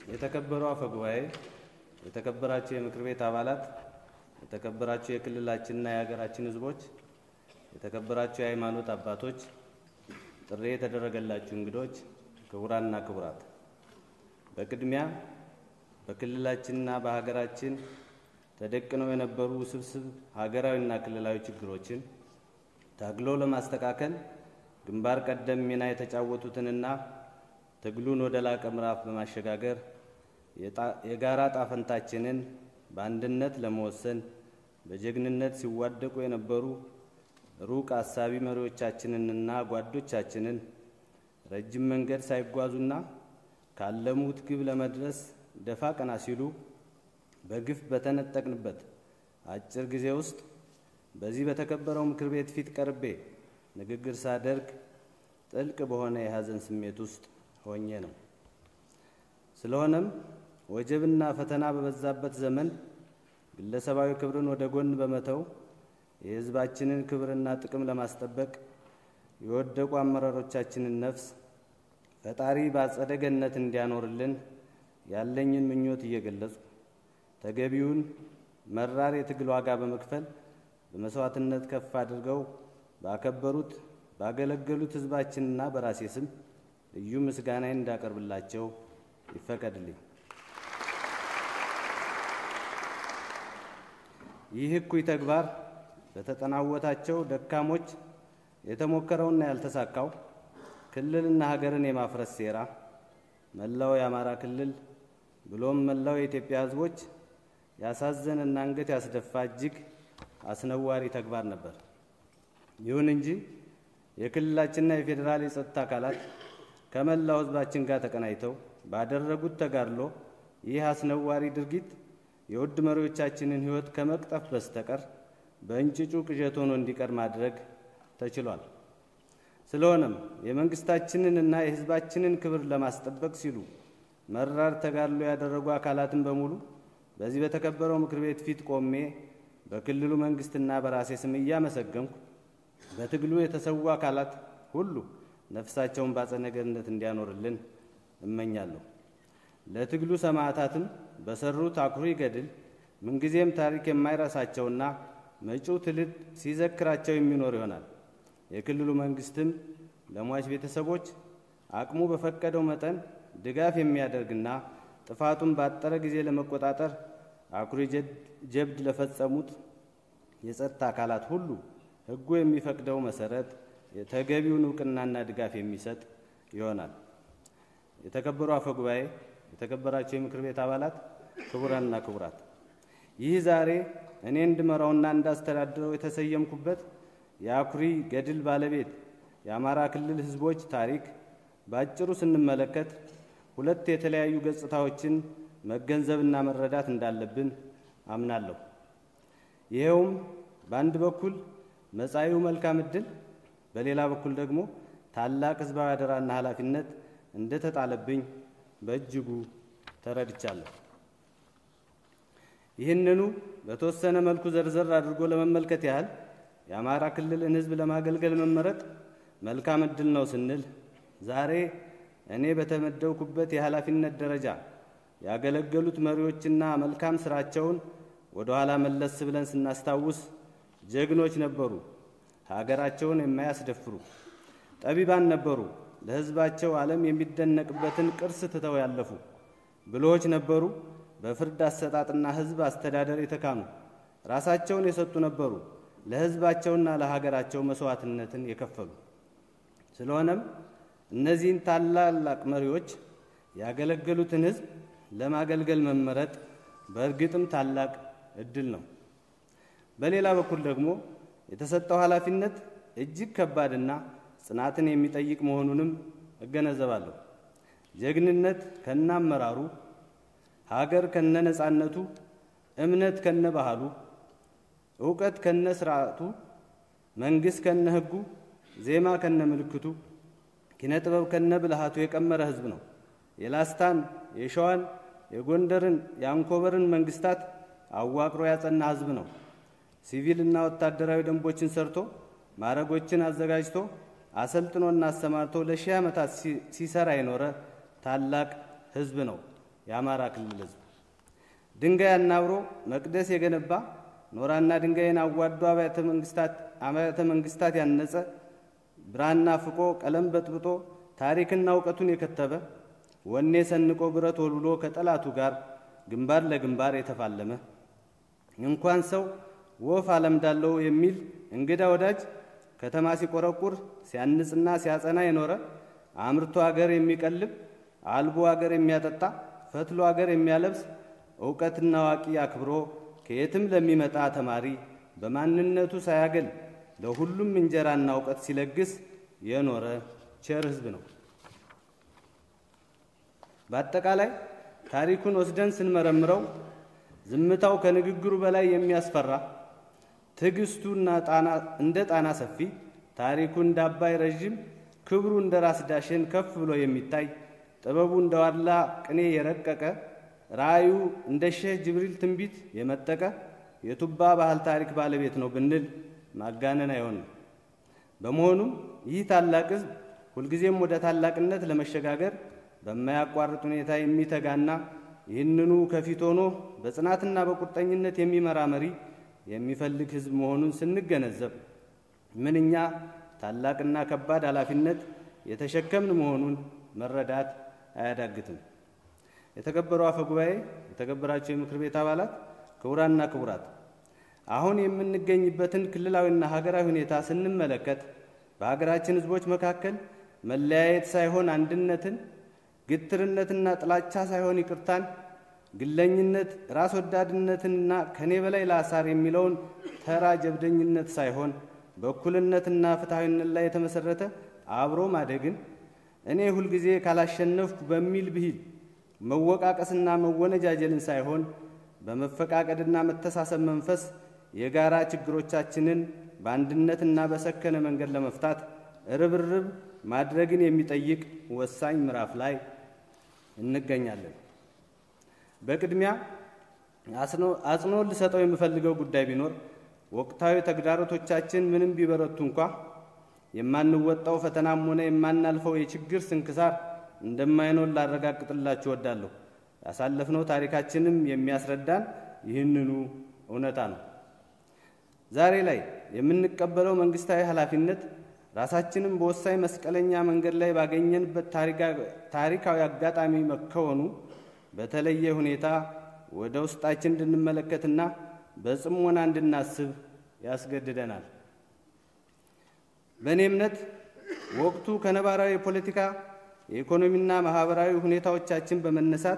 የተከበሩ አፈ ጉባኤ፣ የተከበራችሁ የምክር ቤት አባላት፣ የተከበራችሁ የክልላችንና የሀገራችን ሕዝቦች፣ የተከበራችሁ የሃይማኖት አባቶች፣ ጥሪ የተደረገላችሁ እንግዶች፣ ክቡራንና ክቡራት፣ በቅድሚያ በክልላችንና በሀገራችን ተደቅነው የነበሩ ውስብስብ ሀገራዊና ክልላዊ ችግሮችን ታግሎ ለማስተካከል ግንባር ቀደም ሚና የተጫወቱትንና ትግሉን ወደ ላቀ ምዕራፍ በማሸጋገር የጋራ ጣፈንታችንን በአንድነት ለመወሰን በጀግንነት ሲዋደቁ የነበሩ ሩቅ አሳቢ መሪዎቻችንንና ጓዶቻችንን ረጅም መንገድ ሳይጓዙና ካለሙት ግብ ለመድረስ ደፋ ቀና ሲሉ በግፍ በተነጠቅንበት አጭር ጊዜ ውስጥ በዚህ በተከበረው ምክር ቤት ፊት ቀርቤ ንግግር ሳደርግ ጥልቅ በሆነ የሐዘን ስሜት ውስጥ ሆኜ ነው። ስለሆነም ወጀብና ፈተና በበዛበት ዘመን ግለሰባዊ ክብርን ወደ ጎን በመተው የሕዝባችንን ክብርና ጥቅም ለማስጠበቅ የወደቁ አመራሮቻችንን ነፍስ ፈጣሪ በአጸደ ገነት እንዲያኖርልን ያለኝን ምኞት እየገለጹ ተገቢውን መራር የትግል ዋጋ በመክፈል በመስዋዕትነት ከፍ አድርገው ባከበሩት ባገለገሉት ሕዝባችንና በራሴ ስም ልዩ ምስጋናዬን እንዳቀርብላቸው ይፈቀድልኝ። ይህ እኩይ ተግባር በተጠናወታቸው ደካሞች የተሞከረውና ያልተሳካው ክልልና ሀገርን የማፍረስ ሴራ መላው የአማራ ክልል ብሎም መላው የኢትዮጵያ ሕዝቦች ያሳዘነና አንገት ያስደፋ እጅግ አስነዋሪ ተግባር ነበር። ይሁን እንጂ የክልላችንና የፌዴራል የጸጥታ አካላት ከመላው ሕዝባችን ጋር ተቀናይተው ባደረጉት ተጋድሎ ይህ አስነዋሪ ድርጊት የውድ መሪዎቻችንን ሕይወት ከመቅጠፍ በስተቀር በእንጭጩ ቅዠት ሆኖ እንዲቀር ማድረግ ተችሏል። ስለሆነም የመንግስታችንን እና የሕዝባችንን ክብር ለማስጠበቅ ሲሉ መራር ተጋድሎ ያደረጉ አካላትን በሙሉ በዚህ በተከበረው ምክር ቤት ፊት ቆሜ በክልሉ መንግስትና በራሴ ስም እያመሰገንኩ በትግሉ የተሰዉ አካላት ሁሉ ነፍሳቸውን በአጸደ ገነት እንዲያኖርልን እመኛለሁ። ለትግሉ ሰማዕታትም በሰሩት አኩሪ ገድል ምንጊዜም ታሪክ የማይረሳቸውና መጪው ትውልድ ሲዘክራቸው የሚኖር ይሆናል። የክልሉ መንግስትም ለሟች ቤተሰቦች አቅሙ በፈቀደው መጠን ድጋፍ የሚያደርግና ጥፋቱን ባጠረ ጊዜ ለመቆጣጠር አኩሪ ጀብድ ለፈጸሙት የጸጥታ አካላት ሁሉ ሕጉ የሚፈቅደው መሰረት ተገቢውን እውቅናና ድጋፍ የሚሰጥ ይሆናል። የተከበሩ አፈ ጉባኤ፣ የተከበራቸው የምክር ቤት አባላት፣ ክቡራንና ክቡራት፣ ይህ ዛሬ እኔ እንድመራውና እንዳስተዳድረው የተሰየምኩበት የአኩሪ ገድል ባለቤት የአማራ ክልል ሕዝቦች ታሪክ በአጭሩ ስንመለከት ሁለት የተለያዩ ገጽታዎችን መገንዘብና መረዳት እንዳለብን አምናለሁ። ይኸውም በአንድ በኩል መጻኢው መልካም ዕድል፣ በሌላ በኩል ደግሞ ታላቅ ሕዝባዊ አደራና ኃላፊነት እንደተጣለብኝ በእጅጉ ተረድቻለሁ። ይህንኑ በተወሰነ መልኩ ዘርዘር አድርጎ ለመመልከት ያህል የአማራ ክልልን ሕዝብ ለማገልገል መመረጥ መልካም ዕድል ነው ስንል ዛሬ እኔ በተመደብኩበት የኃላፊነት ደረጃ ያገለገሉት መሪዎችና መልካም ስራቸውን ወደ ኋላ መለስ ብለን ስናስታውስ ጀግኖች ነበሩ፣ ሀገራቸውን የማያስደፍሩ ጠቢባን ነበሩ፣ ለሕዝባቸው ዓለም የሚደነቅበትን ቅርስ ትተው ያለፉ ብልሆች ነበሩ፣ በፍርድ አሰጣጥና ሕዝብ አስተዳደር የተካኑ ራሳቸውን የሰጡ ነበሩ፣ ለሕዝባቸውና ለሀገራቸው መስዋዕትነትን የከፈሉ ስለሆነም እነዚህን ታላላቅ መሪዎች ያገለገሉትን ሕዝብ ለማገልገል መመረጥ በእርግጥም ታላቅ እድል ነው። በሌላ በኩል ደግሞ የተሰጠው ኃላፊነት እጅግ ከባድና ጽናትን የሚጠይቅ መሆኑንም እገነዘባለሁ። ጀግንነት ከነ አመራሩ፣ ሀገር ከነ ነጻነቱ፣ እምነት ከነ ባህሉ፣ እውቀት ከነ ስርዓቱ፣ መንግሥት ከነ ሕጉ፣ ዜማ ከነ ምልክቱ ኪነ ጥበብ ከነ ብልሃቱ የቀመረ ሕዝብ ነው። የላስታን፣ የሸዋን፣ የጎንደርን፣ የአንኮበርን መንግስታት አዋቅሮ ያጸና ሕዝብ ነው። ሲቪልና ወታደራዊ ደንቦችን ሰርቶ ማዕረጎችን አዘጋጅቶ አሰልጥኖና አሰማርቶ ለሺህ ዓመታት ሲሰራ የኖረ ታላቅ ሕዝብ ነው። የአማራ ክልል ሕዝብ ድንጋይ አናብሮ መቅደስ የገነባ ኖራና ድንጋይን አዋዶ አብያተ መንግስታት ያነጸ ብራና ፍቆ ቀለም በጥብጦ ታሪክና እውቀቱን የከተበ ወኔ ሰንቆ ብረት ወልውሎ ከጠላቱ ጋር ግንባር ለግንባር የተፋለመ እንኳን ሰው ወፍ አለምዳለው የሚል እንግዳ ወዳጅ ከተማ ሲቆረቁር ሲያንጽና ሲያጸና የኖረ አምርቶ አገር የሚቀልብ አልቦ አገር የሚያጠጣ ፈትሎ አገር የሚያለብስ እውቀትና አዋቂ አክብሮ ከየትም ለሚመጣ ተማሪ በማንነቱ ሳያገል ለሁሉም እንጀራና እውቀት ሲለግስ የኖረ ቸር ሕዝብ ነው። በአጠቃላይ ታሪኩን ወስደን ስንመረምረው ዝምታው ከንግግሩ በላይ የሚያስፈራ፣ ትዕግስቱና እንደ ጣና ሰፊ፣ ታሪኩ እንደ አባይ ረዥም፣ ክብሩ እንደ ራስ ዳሸን ከፍ ብሎ የሚታይ፣ ጥበቡ እንደ ዋላ ቅኔ የረቀቀ፣ ራእዩ እንደ ሼህ ጅብሪል ትንቢት የመጠቀ የቱባ ባህል ታሪክ ባለቤት ነው ብንል ማጋነን አይሆንም። በመሆኑም ይህ ታላቅ ሕዝብ ሁልጊዜም ወደ ታላቅነት ለመሸጋገር በማያቋርጥ ሁኔታ የሚተጋና ይህንኑ ከፊት ሆኖ በጽናትና በቁርጠኝነት የሚመራ መሪ የሚፈልግ ሕዝብ መሆኑን ስንገነዘብ ምንኛ ታላቅና ከባድ ኃላፊነት የተሸከምን መሆኑን መረዳት አያዳግትም። የተከበሩ አፈ ጉባኤ፣ የተከበራቸው የምክር ቤት አባላት፣ ክቡራንና ክቡራት አሁን የምንገኝበትን ክልላዊና ሀገራዊ ሁኔታ ስንመለከት በሀገራችን ሕዝቦች መካከል መለያየት ሳይሆን አንድነትን፣ ግትርነትና ጥላቻ ሳይሆን ይቅርታን፣ ግለኝነት፣ ራስ ወዳድነትንና ከኔ በላይ ላሳር የሚለውን ተራ ጀብደኝነት ሳይሆን በእኩልነትና ፍትሐዊነት ላይ የተመሰረተ አብሮ ማደግን፣ እኔ ሁልጊዜ ካላሸነፍኩ በሚል ብሂል መወቃቀስና መወነጃጀልን ሳይሆን በመፈቃቀድና መተሳሰብ መንፈስ የጋራ ችግሮቻችንን በአንድነትና በሰከነ መንገድ ለመፍታት ርብርብ ማድረግን የሚጠይቅ ወሳኝ ምዕራፍ ላይ እንገኛለን። በቅድሚያ አጽንኦት ልሰጠው የምፈልገው ጉዳይ ቢኖር ወቅታዊ ተግዳሮቶቻችን ምንም ቢበረቱ እንኳ የማንወጣው ፈተናም ሆነ የማናልፈው የችግር ስንክሳር እንደማይኖር ላረጋግጥላችሁ እወዳለሁ። ያሳለፍነው ታሪካችንም የሚያስረዳን ይህንኑ እውነታ ነው። ዛሬ ላይ የምንቀበለው መንግስታዊ ኃላፊነት ራሳችንም በወሳኝ መስቀለኛ መንገድ ላይ ባገኘንበት ታሪካዊ አጋጣሚ መከወኑ በተለየ ሁኔታ ወደ ውስጣችን እንድንመለከትና በጽሞና እንድናስብ ያስገድደናል። በእኔ እምነት ወቅቱ ከነባራዊ የፖለቲካ የኢኮኖሚና ማህበራዊ ሁኔታዎቻችን በመነሳት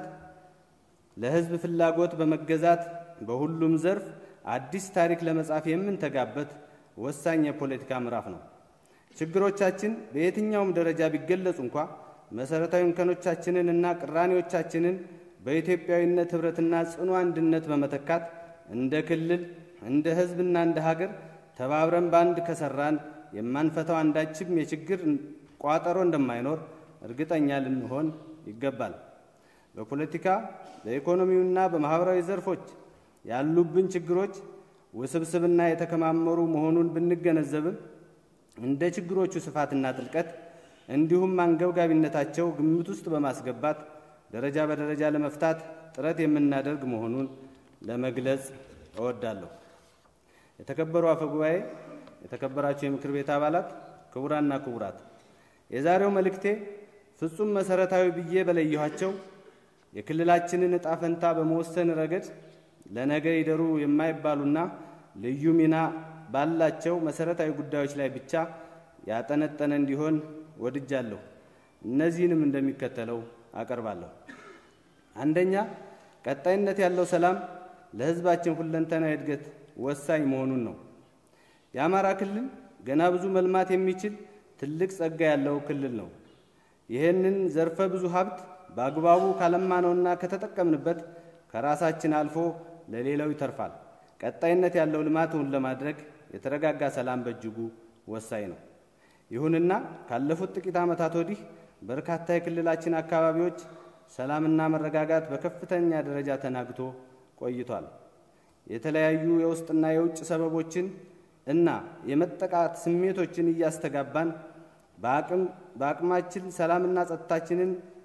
ለሕዝብ ፍላጎት በመገዛት በሁሉም ዘርፍ አዲስ ታሪክ ለመጻፍ የምንተጋበት ወሳኝ የፖለቲካ ምዕራፍ ነው። ችግሮቻችን በየትኛውም ደረጃ ቢገለጹ እንኳ መሠረታዊ እንከኖቻችንን እና ቅራኔዎቻችንን በኢትዮጵያዊነት ኅብረትና ጽኑ አንድነት በመተካት እንደ ክልል፣ እንደ ሕዝብና እንደ ሀገር ተባብረን በአንድ ከሠራን የማንፈታው አንዳችም የችግር ቋጠሮ እንደማይኖር እርግጠኛ ልንሆን ይገባል። በፖለቲካ በኢኮኖሚውና በማኅበራዊ ዘርፎች ያሉብን ችግሮች ውስብስብና የተከማመሩ መሆኑን ብንገነዘብም እንደ ችግሮቹ ስፋትና ጥልቀት እንዲሁም አንገብጋቢነታቸው ግምት ውስጥ በማስገባት ደረጃ በደረጃ ለመፍታት ጥረት የምናደርግ መሆኑን ለመግለጽ እወዳለሁ። የተከበሩ አፈ ጉባኤ፣ የተከበራቸው የምክር ቤት አባላት፣ ክቡራና ክቡራት የዛሬው መልእክቴ ፍጹም መሠረታዊ ብዬ በለየኋቸው የክልላችንን ዕጣ ፈንታ በመወሰን ረገድ ለነገ ይደሩ የማይባሉና ልዩ ሚና ባላቸው መሠረታዊ ጉዳዮች ላይ ብቻ ያጠነጠነ እንዲሆን ወድጃለሁ። እነዚህንም እንደሚከተለው አቀርባለሁ። አንደኛ፣ ቀጣይነት ያለው ሰላም ለሕዝባችን ሁለንተናዊ እድገት ወሳኝ መሆኑን ነው። የአማራ ክልል ገና ብዙ መልማት የሚችል ትልቅ ጸጋ ያለው ክልል ነው። ይህንን ዘርፈ ብዙ ሀብት በአግባቡ ካለማነውና ከተጠቀምንበት ከራሳችን አልፎ ለሌላው ይተርፋል። ቀጣይነት ያለው ልማትን ለማድረግ የተረጋጋ ሰላም በእጅጉ ወሳኝ ነው። ይሁንና ካለፉት ጥቂት ዓመታት ወዲህ በርካታ የክልላችን አካባቢዎች ሰላምና መረጋጋት በከፍተኛ ደረጃ ተናግቶ ቆይቷል። የተለያዩ የውስጥና የውጭ ሰበቦችን እና የመጠቃት ስሜቶችን እያስተጋባን በአቅማችን ሰላምና ጸጥታችንን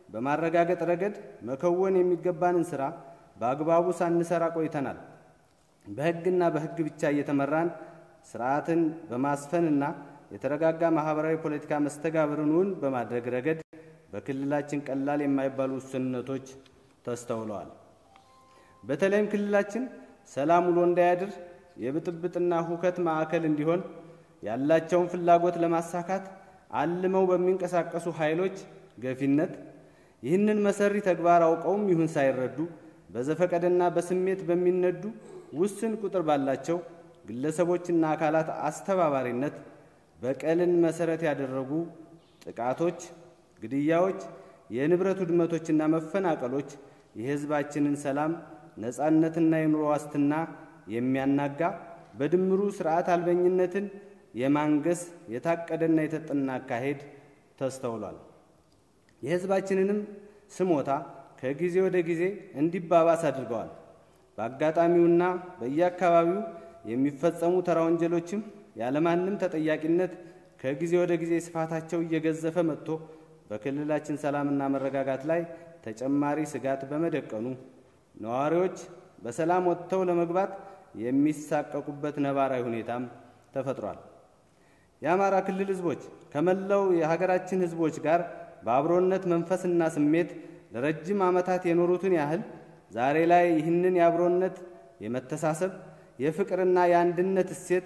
በማረጋገጥ ረገድ መከወን የሚገባንን ስራ በአግባቡ ሳንሰራ ቆይተናል። በሕግና በሕግ ብቻ እየተመራን ስርዓትን በማስፈንና የተረጋጋ ማህበራዊ ፖለቲካ መስተጋብርን እውን በማድረግ ረገድ በክልላችን ቀላል የማይባሉ ውስንነቶች ተስተውለዋል። በተለይም ክልላችን ሰላም ውሎ እንዳያድር የብጥብጥና ሁከት ማዕከል እንዲሆን ያላቸውን ፍላጎት ለማሳካት አልመው በሚንቀሳቀሱ ኃይሎች ገፊነት ይህንን መሰሪ ተግባር አውቀውም ይሁን ሳይረዱ በዘፈቀደና በስሜት በሚነዱ ውስን ቁጥር ባላቸው ግለሰቦችና አካላት አስተባባሪነት በቀልን መሰረት ያደረጉ ጥቃቶች፣ ግድያዎች፣ የንብረት ውድመቶችና መፈናቀሎች የሕዝባችንን ሰላም ነፃነትና የኑሮ ዋስትና የሚያናጋ በድምሩ ስርዓት አልበኝነትን የማንገስ የታቀደና የተጠና አካሄድ ተስተውሏል። የሕዝባችንንም ስሞታ ከጊዜ ወደ ጊዜ እንዲባባስ አድርገዋል። በአጋጣሚውና በየአካባቢው የሚፈጸሙ ተራ ወንጀሎችም ያለማንም ተጠያቂነት ከጊዜ ወደ ጊዜ ስፋታቸው እየገዘፈ መጥቶ በክልላችን ሰላምና መረጋጋት ላይ ተጨማሪ ስጋት በመደቀኑ ነዋሪዎች በሰላም ወጥተው ለመግባት የሚሳቀቁበት ነባራዊ ሁኔታም ተፈጥሯል። የአማራ ክልል ሕዝቦች ከመላው የሀገራችን ሕዝቦች ጋር በአብሮነት መንፈስና ስሜት ለረጅም ዓመታት የኖሩትን ያህል ዛሬ ላይ ይህንን የአብሮነት የመተሳሰብ የፍቅርና የአንድነት እሴት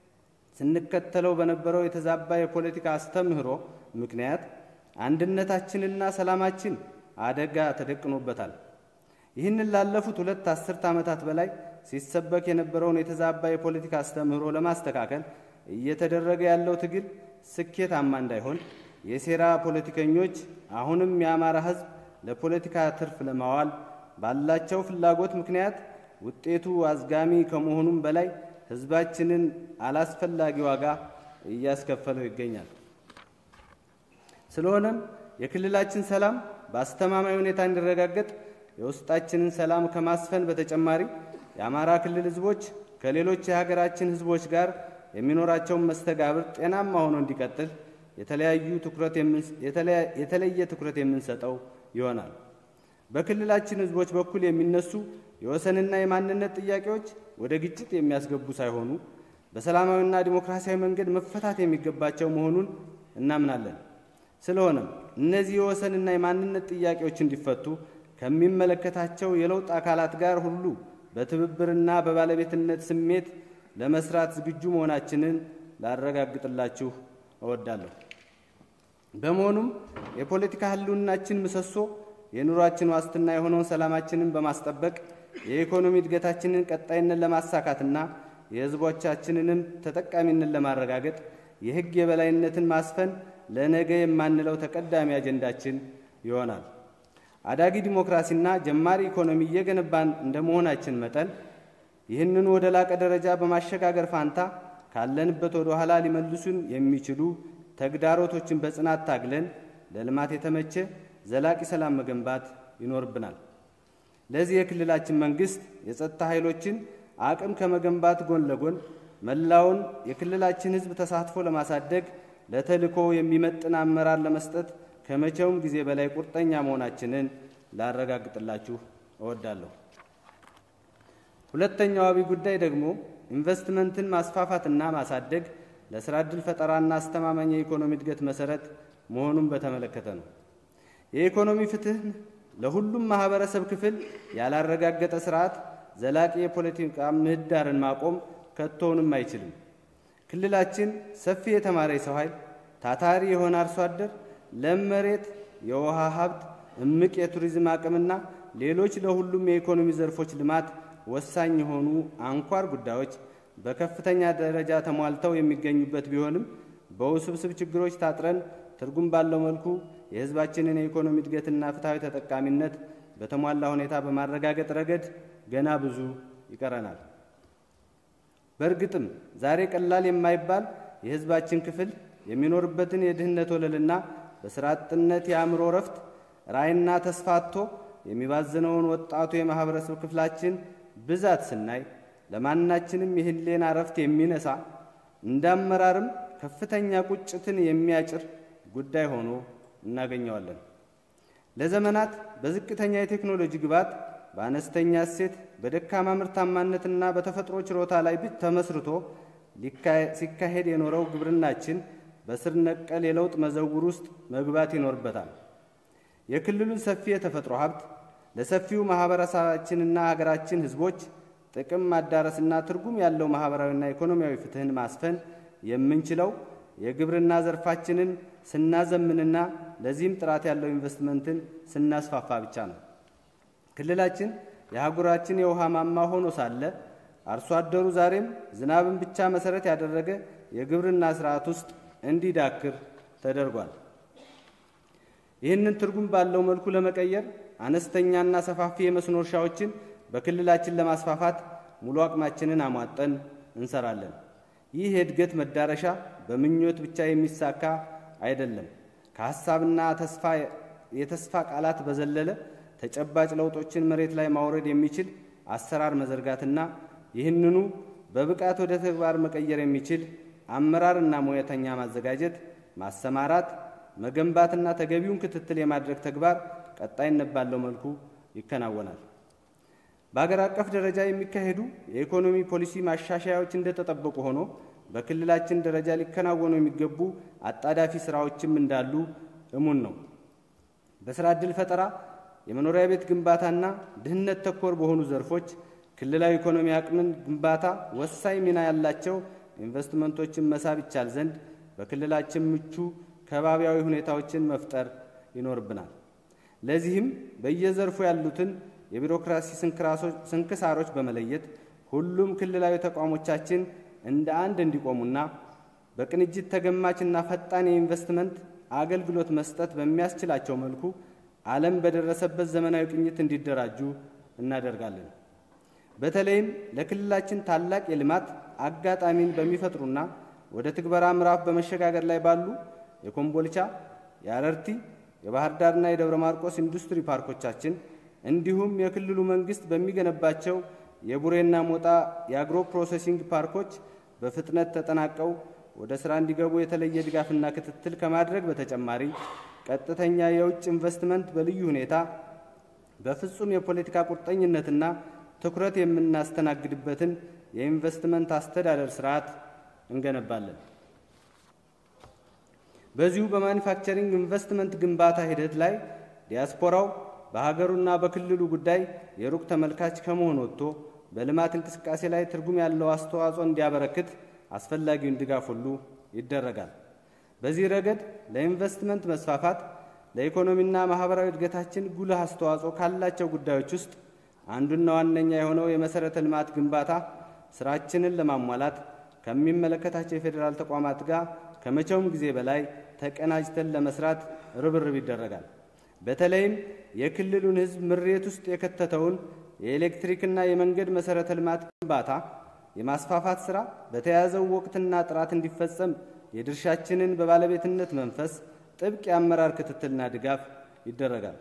ስንከተለው በነበረው የተዛባ የፖለቲካ አስተምህሮ ምክንያት አንድነታችንና ሰላማችን አደጋ ተደቅኖበታል። ይህንን ላለፉት ሁለት አስርት ዓመታት በላይ ሲሰበክ የነበረውን የተዛባ የፖለቲካ አስተምህሮ ለማስተካከል እየተደረገ ያለው ትግል ስኬታማ እንዳይሆን የሴራ ፖለቲከኞች አሁንም የአማራ ሕዝብ ለፖለቲካ ትርፍ ለማዋል ባላቸው ፍላጎት ምክንያት ውጤቱ አዝጋሚ ከመሆኑም በላይ ሕዝባችንን አላስፈላጊ ዋጋ እያስከፈለው ይገኛል። ስለሆነም የክልላችን ሰላም በአስተማማኝ ሁኔታ እንዲረጋገጥ የውስጣችንን ሰላም ከማስፈን በተጨማሪ የአማራ ክልል ሕዝቦች ከሌሎች የሀገራችን ሕዝቦች ጋር የሚኖራቸውን መስተጋብር ጤናማ ሆኖ እንዲቀጥል የተለየ ትኩረት የምንሰጠው ይሆናል። በክልላችን ሕዝቦች በኩል የሚነሱ የወሰንና የማንነት ጥያቄዎች ወደ ግጭት የሚያስገቡ ሳይሆኑ በሰላማዊና ዲሞክራሲያዊ መንገድ መፈታት የሚገባቸው መሆኑን እናምናለን። ስለሆነም እነዚህ የወሰንና የማንነት ጥያቄዎች እንዲፈቱ ከሚመለከታቸው የለውጥ አካላት ጋር ሁሉ በትብብርና በባለቤትነት ስሜት ለመስራት ዝግጁ መሆናችንን ላረጋግጥላችሁ እወዳለሁ። በመሆኑም የፖለቲካ ህልውናችን ምሰሶ የኑሯችን ዋስትና የሆነውን ሰላማችንን በማስጠበቅ የኢኮኖሚ እድገታችንን ቀጣይነት ለማሳካትና የህዝቦቻችንንም ተጠቃሚነት ለማረጋገጥ የህግ የበላይነትን ማስፈን ለነገ የማንለው ተቀዳሚ አጀንዳችን ይሆናል። አዳጊ ዲሞክራሲና ጀማሪ ኢኮኖሚ እየገነባን እንደ መሆናችን መጠን ይህንኑ ወደ ላቀ ደረጃ በማሸጋገር ፋንታ ካለንበት ወደ ኋላ ሊመልሱን የሚችሉ ተግዳሮቶችን በጽናት ታግለን ለልማት የተመቸ ዘላቂ ሰላም መገንባት ይኖርብናል። ለዚህ የክልላችን መንግስት የጸጥታ ኃይሎችን አቅም ከመገንባት ጎን ለጎን መላውን የክልላችን ህዝብ ተሳትፎ ለማሳደግ ለተልዕኮ የሚመጥን አመራር ለመስጠት ከመቼውም ጊዜ በላይ ቁርጠኛ መሆናችንን ላረጋግጥላችሁ እወዳለሁ። ሁለተኛው አብይ ጉዳይ ደግሞ ኢንቨስትመንትን ማስፋፋትና ማሳደግ ለስራ ዕድል ፈጠራና አስተማማኝ የኢኮኖሚ እድገት መሰረት መሆኑን በተመለከተ ነው። የኢኮኖሚ ፍትህ ለሁሉም ማህበረሰብ ክፍል ያላረጋገጠ ስርዓት ዘላቂ የፖለቲካ ምህዳርን ማቆም ከቶውንም አይችልም። ክልላችን ሰፊ የተማረ የሰው ኃይል፣ ታታሪ የሆነ አርሶ አደር፣ ለም መሬት፣ የውሃ ሀብት፣ እምቅ የቱሪዝም አቅምና ሌሎች ለሁሉም የኢኮኖሚ ዘርፎች ልማት ወሳኝ የሆኑ አንኳር ጉዳዮች በከፍተኛ ደረጃ ተሟልተው የሚገኙበት ቢሆንም በውስብስብ ችግሮች ታጥረን ትርጉም ባለው መልኩ የሕዝባችንን የኢኮኖሚ እድገትና ፍትሐዊ ተጠቃሚነት በተሟላ ሁኔታ በማረጋገጥ ረገድ ገና ብዙ ይቀረናል። በእርግጥም ዛሬ ቀላል የማይባል የሕዝባችን ክፍል የሚኖርበትን የድህነት ወለልና በስራ አጥነት የአእምሮ ረፍት ራዕይና ተስፋ አጥቶ የሚባዝነውን ወጣቱ የማህበረሰብ ክፍላችን ብዛት ስናይ ለማናችንም የህሌና ረፍት የሚነሳ እንደ አመራርም ከፍተኛ ቁጭትን የሚያጭር ጉዳይ ሆኖ እናገኘዋለን። ለዘመናት በዝቅተኛ የቴክኖሎጂ ግብዓት በአነስተኛ እሴት በደካማ ምርታማነትና በተፈጥሮ ችሮታ ላይ ብቻ ተመስርቶ ሲካሄድ የኖረው ግብርናችን በስር ነቀል የለውጥ መዘውር ውስጥ መግባት ይኖርበታል። የክልሉን ሰፊ የተፈጥሮ ሀብት ለሰፊው ማህበረሰባችንና ሀገራችን ሕዝቦች ጥቅም ማዳረስና ትርጉም ያለው ማህበራዊና ኢኮኖሚያዊ ፍትህን ማስፈን የምንችለው የግብርና ዘርፋችንን ስናዘምንና ለዚህም ጥራት ያለው ኢንቨስትመንትን ስናስፋፋ ብቻ ነው። ክልላችን የአህጉራችን የውሃ ማማ ሆኖ ሳለ አርሶ አደሩ ዛሬም ዝናብን ብቻ መሰረት ያደረገ የግብርና ስርዓት ውስጥ እንዲዳክር ተደርጓል። ይህንን ትርጉም ባለው መልኩ ለመቀየር አነስተኛና ሰፋፊ የመስኖ እርሻዎችን በክልላችን ለማስፋፋት ሙሉ አቅማችንን አሟጠን እንሰራለን። ይህ የእድገት መዳረሻ በምኞት ብቻ የሚሳካ አይደለም። ከሀሳብና ተስፋ የተስፋ ቃላት በዘለለ ተጨባጭ ለውጦችን መሬት ላይ ማውረድ የሚችል አሰራር መዘርጋትና ይህንኑ በብቃት ወደ ተግባር መቀየር የሚችል አመራርና ሙያተኛ ማዘጋጀት፣ ማሰማራት፣ መገንባትና ተገቢውን ክትትል የማድረግ ተግባር ቀጣይነት ባለው መልኩ ይከናወናል። በአገር አቀፍ ደረጃ የሚካሄዱ የኢኮኖሚ ፖሊሲ ማሻሻያዎች እንደተጠበቁ ሆኖ በክልላችን ደረጃ ሊከናወኑ የሚገቡ አጣዳፊ ስራዎችም እንዳሉ እሙን ነው። በስራ ዕድል ፈጠራ፣ የመኖሪያ ቤት ግንባታና ድህነት ተኮር በሆኑ ዘርፎች ክልላዊ ኢኮኖሚ አቅምን ግንባታ ወሳኝ ሚና ያላቸው ኢንቨስትመንቶችን መሳብ ይቻል ዘንድ በክልላችን ምቹ ከባቢያዊ ሁኔታዎችን መፍጠር ይኖርብናል። ለዚህም በየዘርፉ ያሉትን የቢሮክራሲ ስንክሳሮች በመለየት ሁሉም ክልላዊ ተቋሞቻችን እንደ አንድ እንዲቆሙና በቅንጅት ተገማችና ፈጣን የኢንቨስትመንት አገልግሎት መስጠት በሚያስችላቸው መልኩ ዓለም በደረሰበት ዘመናዊ ቅኝት እንዲደራጁ እናደርጋለን። በተለይም ለክልላችን ታላቅ የልማት አጋጣሚን በሚፈጥሩና ወደ ትግበራ ምዕራፍ በመሸጋገር ላይ ባሉ የኮምቦልቻ፣ የአረርቲ፣ የባህር ዳርና የደብረ ማርቆስ ኢንዱስትሪ ፓርኮቻችን እንዲሁም የክልሉ መንግስት በሚገነባቸው የቡሬና ሞጣ የአግሮ ፕሮሴሲንግ ፓርኮች በፍጥነት ተጠናቀው ወደ ሥራ እንዲገቡ የተለየ ድጋፍና ክትትል ከማድረግ በተጨማሪ ቀጥተኛ የውጭ ኢንቨስትመንት በልዩ ሁኔታ በፍጹም የፖለቲካ ቁርጠኝነትና ትኩረት የምናስተናግድበትን የኢንቨስትመንት አስተዳደር ስርዓት እንገነባለን። በዚሁ በማኒፋክቸሪንግ ኢንቨስትመንት ግንባታ ሂደት ላይ ዲያስፖራው በሀገሩና በክልሉ ጉዳይ የሩቅ ተመልካች ከመሆን ወጥቶ በልማት እንቅስቃሴ ላይ ትርጉም ያለው አስተዋጽኦ እንዲያበረክት አስፈላጊውን ድጋፍ ሁሉ ይደረጋል። በዚህ ረገድ ለኢንቨስትመንት መስፋፋት ለኢኮኖሚና ማህበራዊ እድገታችን ጉልህ አስተዋጽኦ ካላቸው ጉዳዮች ውስጥ አንዱና ዋነኛ የሆነው የመሰረተ ልማት ግንባታ ስራችንን ለማሟላት ከሚመለከታቸው የፌዴራል ተቋማት ጋር ከመቼውም ጊዜ በላይ ተቀናጅተን ለመስራት ርብርብ ይደረጋል። በተለይም የክልሉን ሕዝብ ምሬት ውስጥ የከተተውን የኤሌክትሪክና የመንገድ መሰረተ ልማት ግንባታ የማስፋፋት ስራ በተያያዘው ወቅትና ጥራት እንዲፈጸም የድርሻችንን በባለቤትነት መንፈስ ጥብቅ የአመራር ክትትልና ድጋፍ ይደረጋል።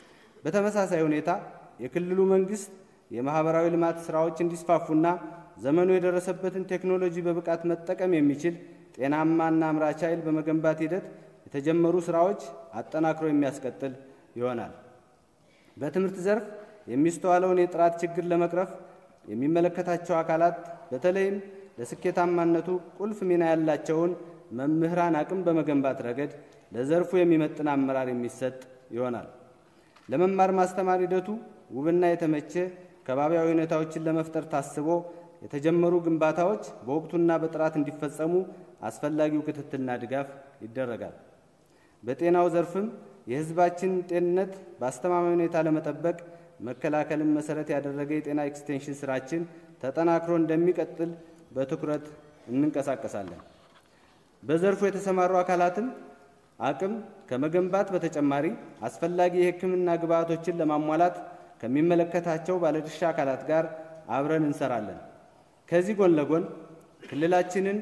በተመሳሳይ ሁኔታ የክልሉ መንግስት የማህበራዊ ልማት ስራዎች እንዲስፋፉና ዘመኑ የደረሰበትን ቴክኖሎጂ በብቃት መጠቀም የሚችል ጤናማና አምራች ኃይል በመገንባት ሂደት የተጀመሩ ስራዎች አጠናክሮ የሚያስቀጥል ይሆናል። በትምህርት ዘርፍ የሚስተዋለውን የጥራት ችግር ለመቅረፍ የሚመለከታቸው አካላት በተለይም ለስኬታማነቱ ቁልፍ ሚና ያላቸውን መምህራን አቅም በመገንባት ረገድ ለዘርፉ የሚመጥን አመራር የሚሰጥ ይሆናል። ለመማር ማስተማር ሂደቱ ውብና የተመቸ ከባቢያዊ ሁኔታዎችን ለመፍጠር ታስቦ የተጀመሩ ግንባታዎች በወቅቱና በጥራት እንዲፈጸሙ አስፈላጊው ክትትልና ድጋፍ ይደረጋል። በጤናው ዘርፍም የሕዝባችን ጤንነት በአስተማማኝ ሁኔታ ለመጠበቅ መከላከልን መሰረት ያደረገ የጤና ኤክስቴንሽን ስራችን ተጠናክሮ እንደሚቀጥል በትኩረት እንንቀሳቀሳለን። በዘርፉ የተሰማሩ አካላትም አቅም ከመገንባት በተጨማሪ አስፈላጊ የሕክምና ግብዓቶችን ለማሟላት ከሚመለከታቸው ባለድርሻ አካላት ጋር አብረን እንሰራለን። ከዚህ ጎን ለጎን ክልላችንን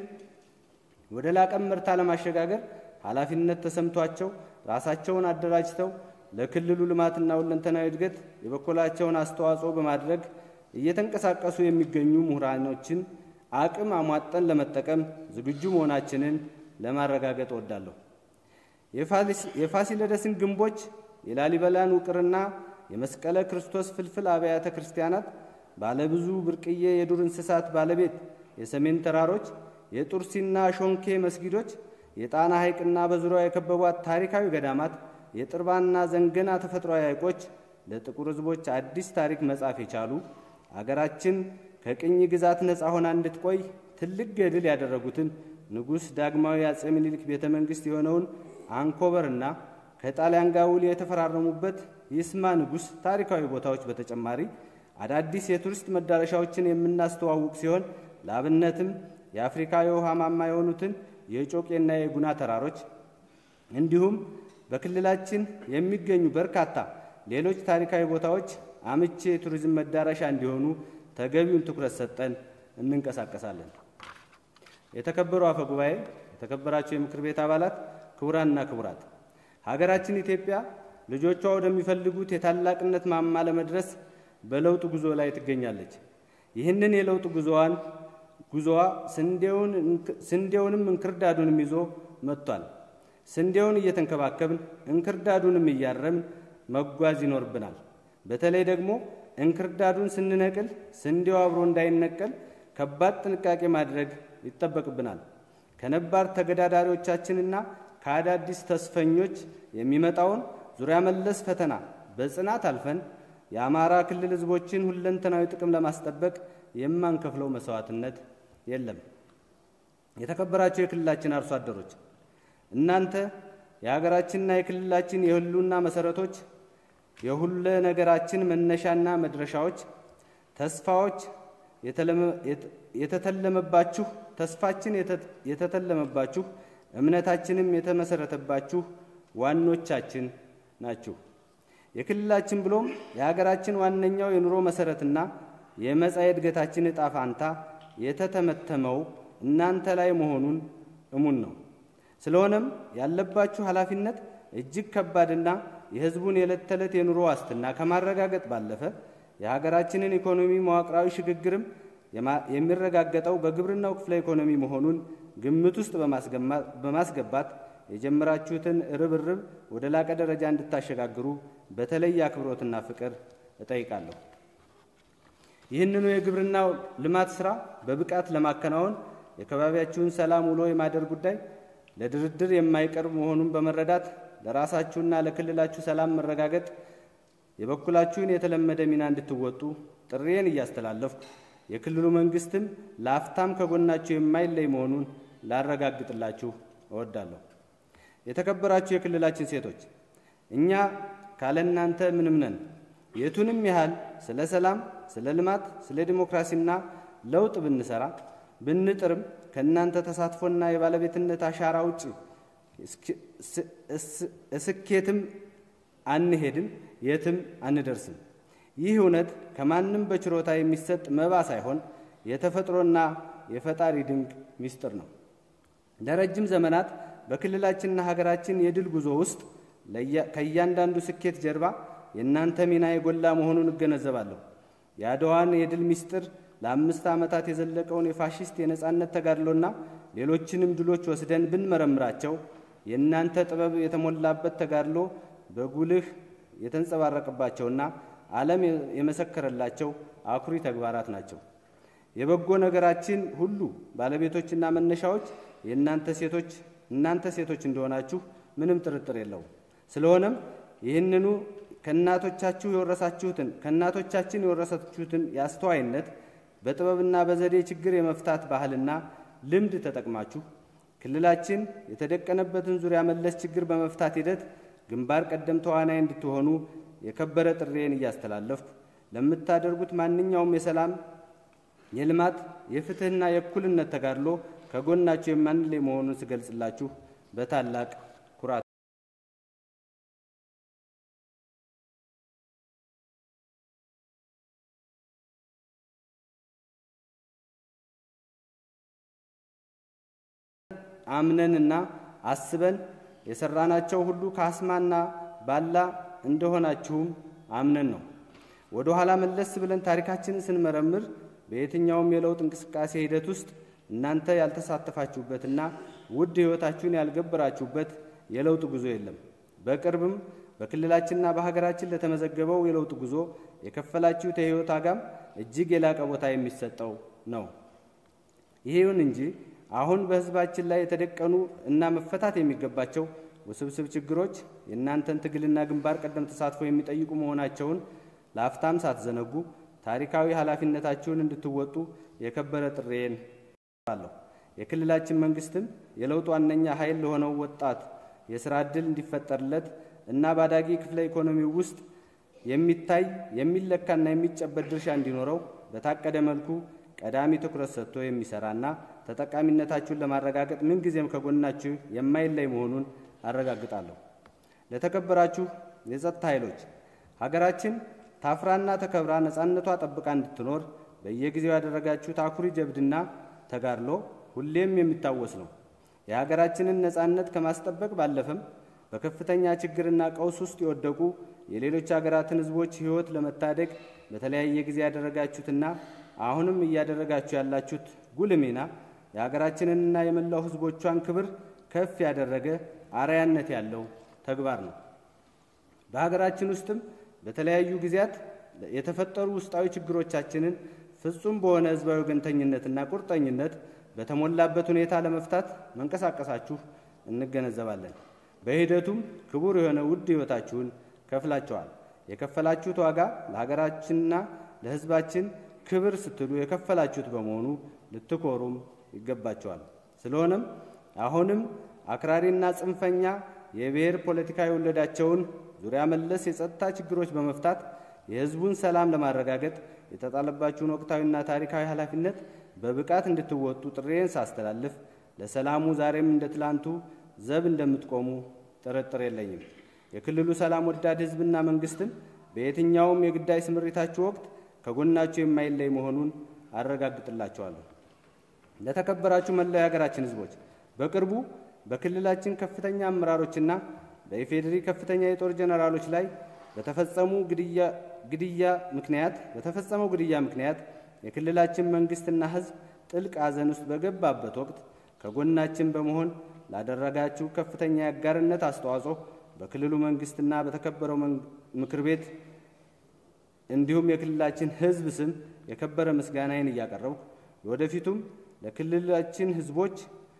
ወደ ላቀ ምርታ ለማሸጋገር ኃላፊነት ተሰምቷቸው ራሳቸውን አደራጅተው ለክልሉ ልማትና ሁለንተናዊ እድገት የበኩላቸውን አስተዋጽኦ በማድረግ እየተንቀሳቀሱ የሚገኙ ምሁራኖችን አቅም አሟጠን ለመጠቀም ዝግጁ መሆናችንን ለማረጋገጥ እወዳለሁ። የፋሲለደስን ግንቦች የላሊበላን ውቅርና የመስቀለ ክርስቶስ ፍልፍል አብያተ ክርስቲያናት፣ ባለብዙ ብርቅዬ የዱር እንስሳት ባለቤት የሰሜን ተራሮች፣ የጡርሲና ሾንኬ መስጊዶች፣ የጣና ሐይቅና በዙሪያው የከበቧት ታሪካዊ ገዳማት፣ የጥርባና ዘንገና ተፈጥሯዊ ሐይቆች ለጥቁር ሕዝቦች አዲስ ታሪክ መጻፍ የቻሉ አገራችን ከቅኝ ግዛት ነፃ ሆና እንድትቆይ ትልቅ ገድል ያደረጉትን ንጉሥ ዳግማዊ አጼ ምኒልክ ቤተ መንግሥት የሆነውን አንኮበርና ከጣሊያን ጋር ውል የተፈራረሙበት ይስማ ንጉሥ ታሪካዊ ቦታዎች በተጨማሪ አዳዲስ የቱሪስት መዳረሻዎችን የምናስተዋውቅ ሲሆን ለአብነትም የአፍሪካ የውሃ ማማ የሆኑትን የጮቄና የጉና ተራሮች እንዲሁም በክልላችን የሚገኙ በርካታ ሌሎች ታሪካዊ ቦታዎች አምቼ የቱሪዝም መዳረሻ እንዲሆኑ ተገቢውን ትኩረት ሰጠን እንንቀሳቀሳለን። የተከበሩ አፈ ጉባኤ፣ የተከበራቸው የምክር ቤት አባላት፣ ክቡራንና ክቡራት፣ ሀገራችን ኢትዮጵያ ልጆቿ ወደሚፈልጉት የታላቅነት ማማ ለመድረስ በለውጥ ጉዞ ላይ ትገኛለች። ይህንን የለውጥ ጉዞዋን ጉዞዋ ስንዴውንም እንክርዳዱንም ይዞ መጥቷል። ስንዴውን እየተንከባከብን እንክርዳዱንም እያረምን መጓዝ ይኖርብናል። በተለይ ደግሞ እንክርዳዱን ስንነቅል ስንዴው አብሮ እንዳይነቀል ከባድ ጥንቃቄ ማድረግ ይጠበቅብናል። ከነባር ተገዳዳሪዎቻችንና ከአዳዲስ ተስፈኞች የሚመጣውን ዙሪያ መለስ ፈተና በጽናት አልፈን የአማራ ክልል ሕዝቦችን ሁለንተናዊ ጥቅም ለማስጠበቅ የማንከፍለው መስዋዕትነት የለም። የተከበራቸው የክልላችን አርሶ አደሮች እናንተ የሀገራችንና የክልላችን የህልውና መሰረቶች፣ የሁለ ነገራችን መነሻና መድረሻዎች፣ ተስፋዎች የተተለመባችሁ ተስፋችን የተተለመባችሁ እምነታችንም የተመሰረተባችሁ ዋኖቻችን ናችሁ። የክልላችን ብሎም የሀገራችን ዋነኛው የኑሮ መሰረትና የመጻኤ እድገታችን ዕጣ ፋንታ የተተመተመው እናንተ ላይ መሆኑን እሙን ነው። ስለሆነም ያለባችሁ ኃላፊነት እጅግ ከባድና የህዝቡን የዕለት ተዕለት የኑሮ ዋስትና ከማረጋገጥ ባለፈ የሀገራችንን ኢኮኖሚ መዋቅራዊ ሽግግርም የሚረጋገጠው በግብርናው ክፍለ ኢኮኖሚ መሆኑን ግምት ውስጥ በማስገባት የጀመራችሁትን ርብርብ ወደ ላቀ ደረጃ እንድታሸጋግሩ በተለየ አክብሮትና ፍቅር እጠይቃለሁ። ይህንኑ የግብርናው ልማት ሥራ በብቃት ለማከናወን የአካባቢያችሁን ሰላም ውሎ የማደር ጉዳይ ለድርድር የማይቀርብ መሆኑን በመረዳት ለራሳችሁና ለክልላችሁ ሰላም መረጋገጥ የበኩላችሁን የተለመደ ሚና እንድትወጡ ጥሪዬን እያስተላለፍኩ የክልሉ መንግስትም ለአፍታም ከጎናችሁ የማይለይ መሆኑን ላረጋግጥላችሁ እወዳለሁ። የተከበራችሁ የክልላችን ሴቶች፣ እኛ ካለ እናንተ ምንም ነን። የቱንም ያህል ስለ ሰላም፣ ስለ ልማት፣ ስለ ዲሞክራሲና ለውጥ ብንሰራ ብንጥርም ከእናንተ ተሳትፎና የባለቤትነት አሻራ ውጭ እስኬትም አንሄድም፣ የትም አንደርስም። ይህ እውነት ከማንም በችሮታ የሚሰጥ መባ ሳይሆን የተፈጥሮና የፈጣሪ ድንቅ ምስጢር ነው። ለረጅም ዘመናት በክልላችንና ሀገራችን የድል ጉዞ ውስጥ ከእያንዳንዱ ስኬት ጀርባ የእናንተ ሚና የጎላ መሆኑን እገነዘባለሁ። የአድዋን የድል ምስጢር ለአምስት ዓመታት የዘለቀውን የፋሽስት የነጻነት ተጋድሎና ሌሎችንም ድሎች ወስደን ብንመረምራቸው የእናንተ ጥበብ የተሞላበት ተጋድሎ በጉልህ የተንጸባረቀባቸውና ዓለም የመሰከረላቸው አኩሪ ተግባራት ናቸው። የበጎ ነገራችን ሁሉ ባለቤቶችና መነሻዎች የእናንተ ሴቶች እናንተ ሴቶች እንደሆናችሁ ምንም ጥርጥር የለውም። ስለሆነም ይህንኑ ከእናቶቻችሁ የወረሳችሁትን ከእናቶቻችን የወረሳችሁትን የአስተዋይነት በጥበብና በዘዴ ችግር የመፍታት ባህልና ልምድ ተጠቅማችሁ ክልላችን የተደቀነበትን ዙሪያ መለስ ችግር በመፍታት ሂደት ግንባር ቀደም ተዋናይ እንድትሆኑ የከበረ ጥሬን እያስተላለፍኩ ለምታደርጉት ማንኛውም የሰላም፣ የልማት፣ የፍትህና የእኩልነት ተጋድሎ ከጎናችሁ የማንለይ መሆኑን ስገልጽላችሁ በታላቅ ኩራት አምነንና አስበን የሰራናቸው ሁሉ ካስማና ባላ እንደሆናችሁም አምነን ነው። ወደ ኋላ መለስ ብለን ታሪካችንን ስንመረምር በየትኛውም የለውጥ እንቅስቃሴ ሂደት ውስጥ እናንተ ያልተሳተፋችሁበትና ውድ ሕይወታችሁን ያልገበራችሁበት የለውጥ ጉዞ የለም። በቅርብም በክልላችንና በሀገራችን ለተመዘገበው የለውጥ ጉዞ የከፈላችሁት የሕይወት ዋጋም እጅግ የላቀ ቦታ የሚሰጠው ነው። ይሁን እንጂ አሁን በሕዝባችን ላይ የተደቀኑ እና መፈታት የሚገባቸው ውስብስብ ችግሮች የእናንተን ትግልና ግንባር ቀደም ተሳትፎ የሚጠይቁ መሆናቸውን ለአፍታም ሳትዘነጉ ታሪካዊ ኃላፊነታችሁን እንድትወጡ የከበረ ጥሬን አለሁ። የክልላችን መንግስትም የለውጥ ዋነኛ ኃይል ለሆነው ወጣት የስራ ዕድል እንዲፈጠርለት እና በአዳጊ ክፍለ ኢኮኖሚ ውስጥ የሚታይ የሚለካና የሚጨበጥ ድርሻ እንዲኖረው በታቀደ መልኩ ቀዳሚ ትኩረት ሰጥቶ የሚሰራና ተጠቃሚነታችሁን ለማረጋገጥ ምንጊዜም ከጎናችሁ የማይለይ መሆኑን አረጋግጣለሁ። ለተከበራችሁ የጸጥታ ኃይሎች ሀገራችን ታፍራና ተከብራ ነፃነቷ ጠብቃ እንድትኖር በየጊዜው ያደረጋችሁት አኩሪ ጀብድና ተጋድሎ ሁሌም የሚታወስ ነው። የሀገራችንን ነፃነት ከማስጠበቅ ባለፈም በከፍተኛ ችግርና ቀውስ ውስጥ የወደቁ የሌሎች ሀገራትን ሕዝቦች ሕይወት ለመታደግ በተለያየ ጊዜ ያደረጋችሁትና አሁንም እያደረጋችሁ ያላችሁት ጉልህ ሚና የሀገራችንንና የመላው ሕዝቦቿን ክብር ከፍ ያደረገ አርአያነት ያለው ተግባር ነው። በሀገራችን ውስጥም በተለያዩ ጊዜያት የተፈጠሩ ውስጣዊ ችግሮቻችንን ፍጹም በሆነ ሕዝባዊ ወገንተኝነትና ቁርጠኝነት በተሞላበት ሁኔታ ለመፍታት መንቀሳቀሳችሁ እንገነዘባለን። በሂደቱም ክቡር የሆነ ውድ ሕይወታችሁን ከፍላችኋል። የከፈላችሁት ዋጋ ለሀገራችንና ለሕዝባችን ክብር ስትሉ የከፈላችሁት በመሆኑ ልትኮሩም ይገባቸዋል። ስለሆነም አሁንም አክራሪና ጽንፈኛ የብሔር ፖለቲካ የወለዳቸውን ዙሪያ መለስ የጸጥታ ችግሮች በመፍታት የሕዝቡን ሰላም ለማረጋገጥ የተጣለባችሁን ወቅታዊና ታሪካዊ ኃላፊነት በብቃት እንድትወጡ ጥሬን ሳስተላልፍ ለሰላሙ ዛሬም እንደ ትላንቱ ዘብ እንደምትቆሙ ጥርጥር የለኝም። የክልሉ ሰላም ወዳድ ሕዝብና መንግስትም በየትኛውም የግዳይ ስምሪታችሁ ወቅት ከጎናችሁ የማይለይ መሆኑን አረጋግጥላችኋለሁ። ለተከበራችሁ መላው የሀገራችን ሕዝቦች በቅርቡ በክልላችን ከፍተኛ አመራሮችና በኢፌዴሪ ከፍተኛ የጦር ጀነራሎች ላይ በተፈጸሙ ግድያ ምክንያት በተፈጸመው ግድያ ምክንያት የክልላችን መንግስትና ሕዝብ ጥልቅ ሐዘን ውስጥ በገባበት ወቅት ከጎናችን በመሆን ላደረጋችሁ ከፍተኛ የአጋርነት አስተዋጽኦ በክልሉ መንግስትና በተከበረው ምክር ቤት እንዲሁም የክልላችን ሕዝብ ስም የከበረ ምስጋናዬን እያቀረብኩ ወደፊቱም ለክልላችን ሕዝቦች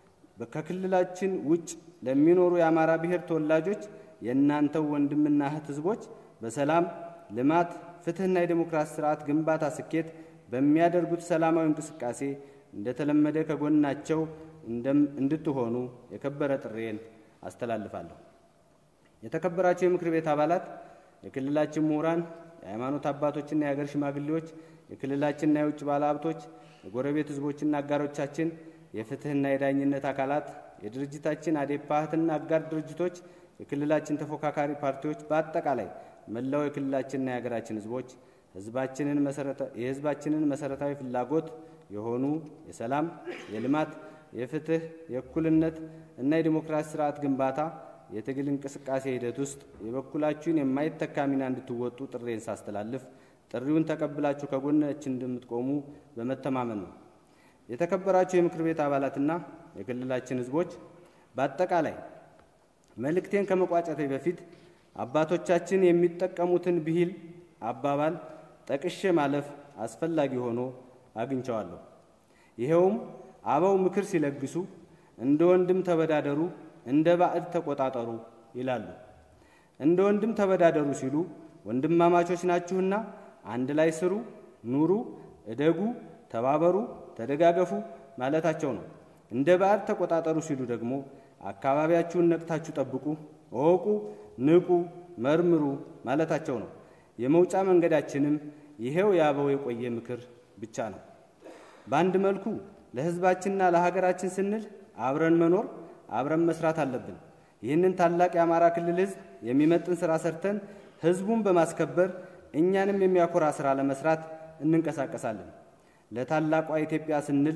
ከክልላችን ውጭ ለሚኖሩ የአማራ ብሔር ተወላጆች የእናንተው ወንድምና እህት ሕዝቦች በሰላም ልማት፣ ፍትህና የዴሞክራሲ ስርዓት ግንባታ ስኬት በሚያደርጉት ሰላማዊ እንቅስቃሴ እንደተለመደ ከጎናቸው እንድትሆኑ የከበረ ጥሬን አስተላልፋለሁ። የተከበራቸው የምክር ቤት አባላት፣ የክልላችን ምሁራን፣ የሃይማኖት አባቶችና የሀገር ሽማግሌዎች፣ የክልላችንና የውጭ ባለሀብቶች፣ የጎረቤት ህዝቦችና አጋሮቻችን፣ የፍትህና የዳኝነት አካላት፣ የድርጅታችን አዴፓ እህትና አጋር ድርጅቶች፣ የክልላችን ተፎካካሪ ፓርቲዎች፣ በአጠቃላይ መላው የክልላችንና የሀገራችን ህዝቦች ህዝባችንን የህዝባችንን መሰረታዊ ፍላጎት የሆኑ የሰላም፣ የልማት፣ የፍትህ፣ የእኩልነት እና የዲሞክራሲ ስርዓት ግንባታ የትግል እንቅስቃሴ ሂደት ውስጥ የበኩላችሁን የማይተካ ሚና እንድትወጡ ጥሬን ሳስተላልፍ ጥሪውን ተቀብላችሁ ከጎናችን እንደምትቆሙ በመተማመን ነው። የተከበራችሁ የምክር ቤት አባላትና የክልላችን ህዝቦች በአጠቃላይ መልእክቴን ከመቋጨቴ በፊት አባቶቻችን የሚጠቀሙትን ብሂል አባባል ጠቅሼ ማለፍ አስፈላጊ ሆኖ አግኝቸዋለሁ። ይኸውም አበው ምክር ሲለግሱ እንደ ወንድም ተበዳደሩ፣ እንደ ባዕድ ተቆጣጠሩ ይላሉ። እንደ ወንድም ተበዳደሩ ሲሉ ወንድማማቾች ናችሁና አንድ ላይ ስሩ፣ ኑሩ፣ እደጉ፣ ተባበሩ፣ ተደጋገፉ ማለታቸው ነው። እንደ ባዕድ ተቆጣጠሩ ሲሉ ደግሞ አካባቢያችሁን ነቅታችሁ ጠብቁ፣ እወቁ፣ ንቁ፣ መርምሩ ማለታቸው ነው። የመውጫ መንገዳችንም ይሄው የአበው የቆየ ምክር ብቻ ነው። በአንድ መልኩ ለሕዝባችንና ለሀገራችን ስንል አብረን መኖር አብረን መስራት አለብን። ይህንን ታላቅ የአማራ ክልል ሕዝብ የሚመጥን ስራ ሰርተን ሕዝቡን በማስከበር እኛንም የሚያኮራ ስራ ለመስራት እንንቀሳቀሳለን። ለታላቋ ኢትዮጵያ ስንል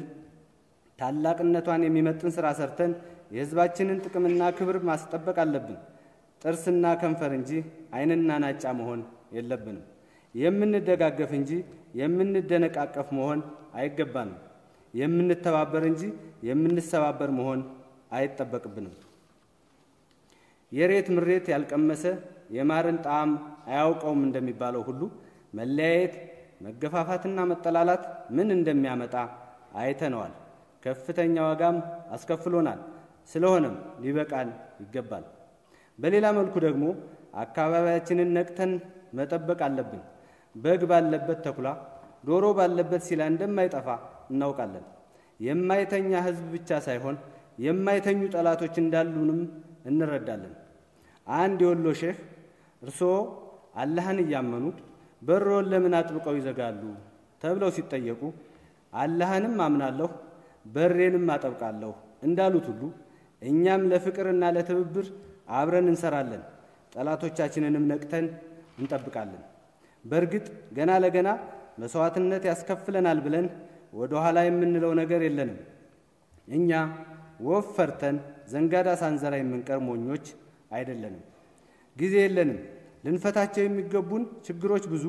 ታላቅነቷን የሚመጥን ስራ ሰርተን የሕዝባችንን ጥቅምና ክብር ማስጠበቅ አለብን። ጥርስና ከንፈር እንጂ ዓይንና ናጫ መሆን የለብንም። የምንደጋገፍ እንጂ የምንደነቃቀፍ መሆን አይገባንም። የምንተባበር እንጂ የምንሰባበር መሆን አይጠበቅብንም። የሬት ምሬት ያልቀመሰ የማርን ጣዕም አያውቀውም እንደሚባለው ሁሉ መለያየት፣ መገፋፋትና መጠላላት ምን እንደሚያመጣ አይተነዋል። ከፍተኛ ዋጋም አስከፍሎናል። ስለሆነም ሊበቃን ይገባል። በሌላ መልኩ ደግሞ አካባቢያችንን ነቅተን መጠበቅ አለብን። በግ ባለበት ተኩላ፣ ዶሮ ባለበት ሲላ እንደማይጠፋ እናውቃለን። የማይተኛ ሕዝብ ብቻ ሳይሆን የማይተኙ ጠላቶች እንዳሉንም እንረዳለን። አንድ የወሎ ሼህ እርስዎ አላህን እያመኑ በሮን ለምን አጥብቀው ይዘጋሉ ተብለው ሲጠየቁ አላህንም አምናለሁ በሬንም አጠብቃለሁ እንዳሉት ሁሉ እኛም ለፍቅርና ለትብብር አብረን እንሰራለን፣ ጠላቶቻችንንም ነቅተን እንጠብቃለን። በእርግጥ ገና ለገና መስዋዕትነት ያስከፍለናል ብለን ወደ ኋላ የምንለው ነገር የለንም። እኛ ወፍ ፈርተን ዘንጋዳ ሳንዘራ የምንቀር ሞኞች አይደለንም። ጊዜ የለንም። ልንፈታቸው የሚገቡን ችግሮች ብዙ፣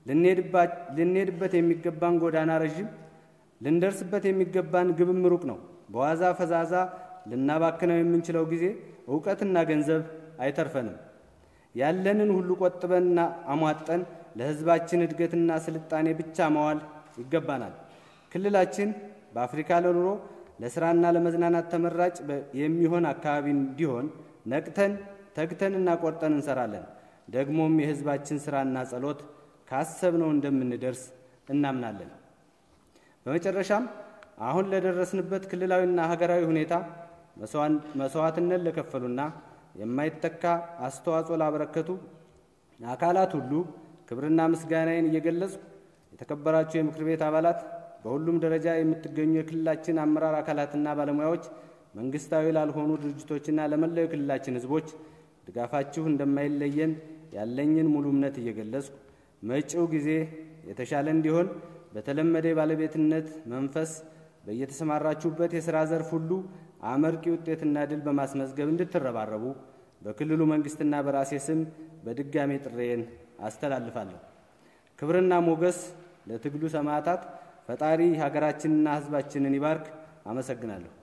ልንሄድበት የሚገባን ጎዳና ረዥም፣ ልንደርስበት የሚገባን ግብም ሩቅ ነው። በዋዛ ፈዛዛ ልናባክነው የምንችለው ጊዜ፣ እውቀትና ገንዘብ አይተርፈንም። ያለንን ሁሉ ቆጥበንና አሟጠን ለሕዝባችን እድገትና ስልጣኔ ብቻ መዋል ይገባናል። ክልላችን በአፍሪካ ለኑሮ ለስራና ለመዝናናት ተመራጭ የሚሆን አካባቢ እንዲሆን ነቅተን ተግተንና ቆርጠን እንሰራለን። ደግሞም የሕዝባችን ስራና ጸሎት ካሰብነው እንደምንደርስ እናምናለን። በመጨረሻም አሁን ለደረስንበት ክልላዊና ሀገራዊ ሁኔታ መስዋዕትነት ለከፈሉና የማይተካ አስተዋጽኦ ላበረከቱ አካላት ሁሉ ክብርና ምስጋናዬን እየገለጽኩ የተከበራችሁ የምክር ቤት አባላት፣ በሁሉም ደረጃ የምትገኙ የክልላችን አመራር አካላትና ባለሙያዎች፣ መንግስታዊ ላልሆኑ ድርጅቶችና ለመላው የክልላችን ህዝቦች ድጋፋችሁ እንደማይለየን ያለኝን ሙሉ እምነት እየገለጽኩ መጪው ጊዜ የተሻለ እንዲሆን በተለመደ የባለቤትነት መንፈስ በየተሰማራችሁበት የሥራ ዘርፍ ሁሉ አመርቂ ውጤትና ድል በማስመዝገብ እንድትረባረቡ በክልሉ መንግስትና በራሴ ስም በድጋሜ ጥሬን አስተላልፋለሁ። ክብርና ሞገስ ለትግሉ ሰማዕታት። ፈጣሪ ሀገራችንና ህዝባችንን ይባርክ። አመሰግናለሁ።